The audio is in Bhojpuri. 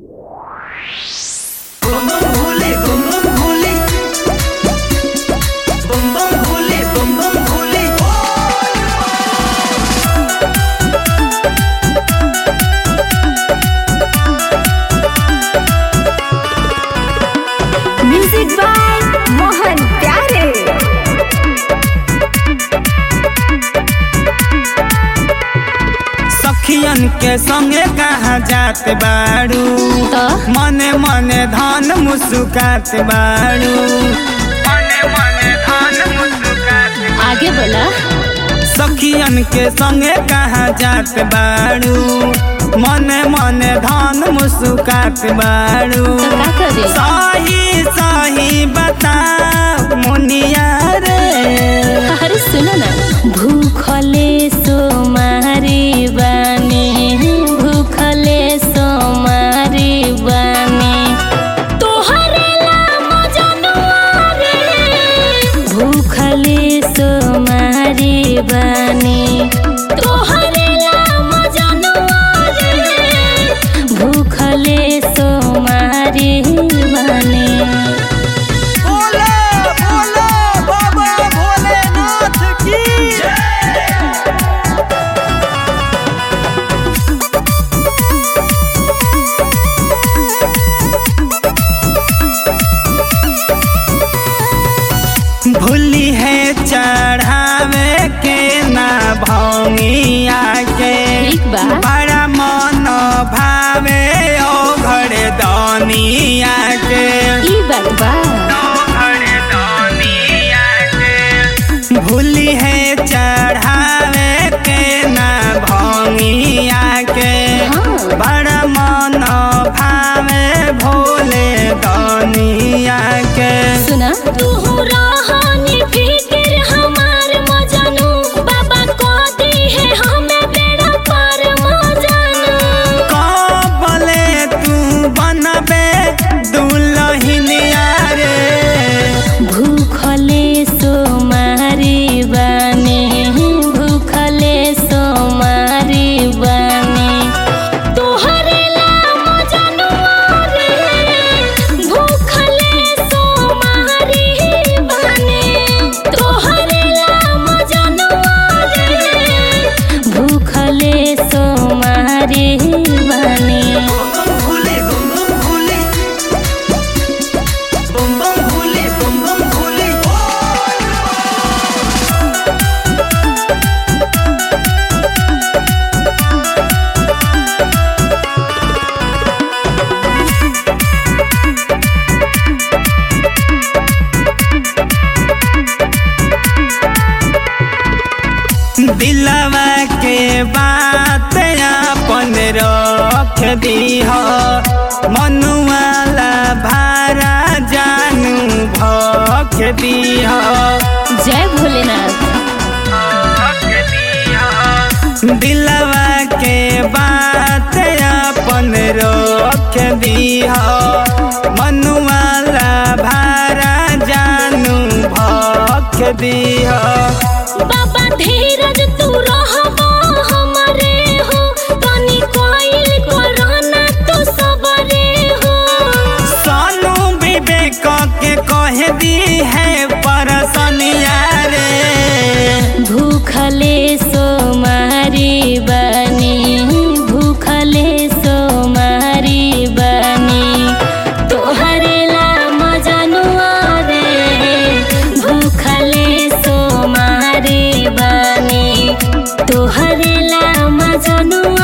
बम बम भोले बम बम भोले बम बम भोले बम बम भोले म्यूजिक बाय मोहन प्यारे सखियन के संगे कहाँ जात बाड़ू तो? मने मने धन मुस्कात बाड़ू मने मने धन मुस्कात आगे बोला सखियन के संगे कहाँ जात बाड़ू मने मने धन मुस्कात बाड़ू तो का करे सही सही बता मुनिया रे अरे सुनो ना भूखले सो मारी बानी भूखले सो मारी बानी तोहरे नाम जनुआ रे भूखले सो मारी बानी तोहरे नाम जनुआ रे भूखले सो मारी बानी बोले बोले बाबा भोलेनाथ की भूली है चढ़ावे के ना भौंगिया के ठीक बा। बड़ा मन भावे ओ घरे दनिया के ई बात बा भूली है चढ़ावे के ना भौंगिया के हाँ। बड़ा मन भावे भोले दनिया के सुना तू रहनी फिक्र हमार मजनू बाबा को दी है हमें बेड़ा पार मजनू कबले तू बनबे दुलहिनिया रे भूखले सो मारी बानी भूखले सो मारी बानी तोहरे नाम जनुआ रे भूखले सो मारी बानी तोहरे नाम जनुआ रे भूखले सो मारी बानी बम बम भोले बम बम भोले बम बम भोले बम बम भोले दिलवा के बात अपन रख दीह मनुआला भारा जानू भख दीह जय भोलेनाथ दिलवा के बात अपन रख दीह मनुआला भारा जानू भख दीह बाबा धीरज तू रहबा हमरे हो तनी कोइल कोरोना तू सबरे हो सानू विवेक के कह दी है परसनिया रे भूखले सो मारी बनी भूखले सो मारी बनी तोहरे नाम जनुआ रे भूखले सो मारी बनी तोहरे नाम जनुआ